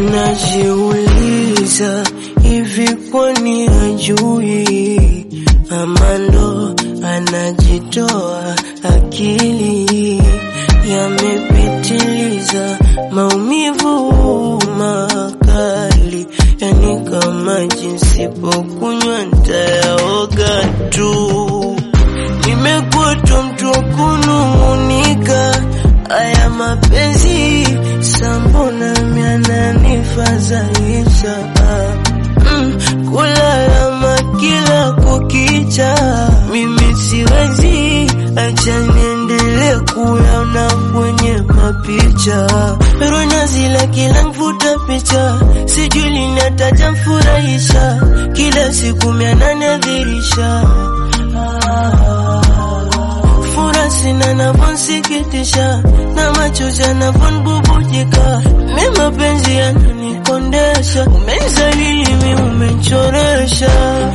Najiuliza hivi, kwani hajui ama ndo anajitoa? Akili yamepitiliza, maumivu makali, yani kama jinsi pokunywa ntayaoga tu. Nimekuwa tu mtu wa kunung'unika, aya mapenzi sambona miananifadhaisha mm, kulalama kila kukicha, mimi siwezi acha niendelee kuyaona kwenye mapicha, ronya zila kila mvuta picha, sijui lini atajamfurahisha, kila siku miananiadhirisha fura sina navonsikitisha na machozi yanavonbubujika, mi mapenzi yananikondesha, umenzalilimi umenchoresha,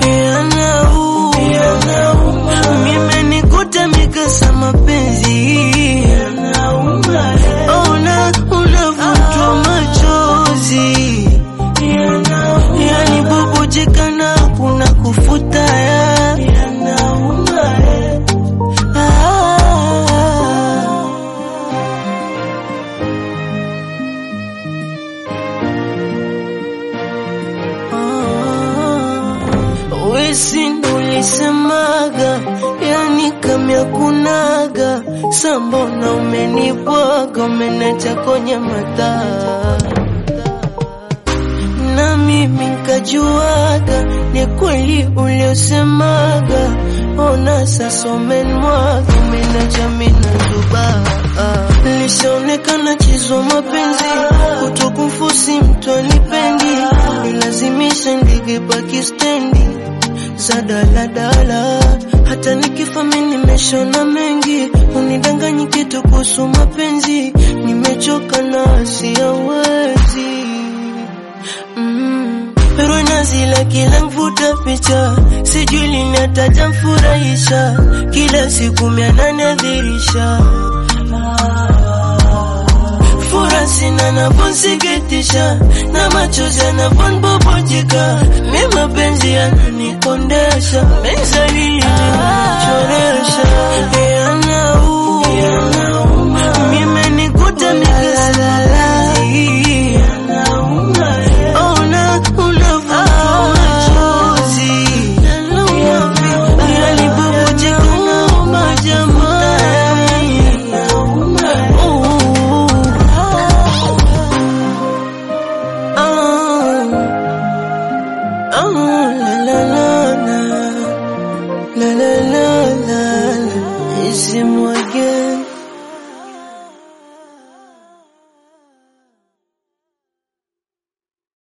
yanauma mimenikuta mikasa mapenzi ona unavutwa machozi yani bubujika na kuna kufuta ya Ah. Wesi ndo ulisemaga, yani kamya kunaga, sambona umenibwaga, umenacha kwenye mataa na mimi nkajuaga ni kweli uliosemaga, ona sasa umenmwaga, umenacha mina zubaa Lishaonekana chizwa mapenzi, kutokumfusi mtu anipendi, nilazimisha ndege baki stendi za daladala. Hata nikifa mimi nimeshona mengi, unidanganyi kitu kuhusu mapenzi, nimechoka na siyawezi mm. Ronya zila kila mvuta picha, sijui lini atajamfurahisha, kila siku miananiadhirisha fura sina navonsikitisha na machozi yanavonbubujika, mi mapenzi yananikondesha, menzalili choresha yanauma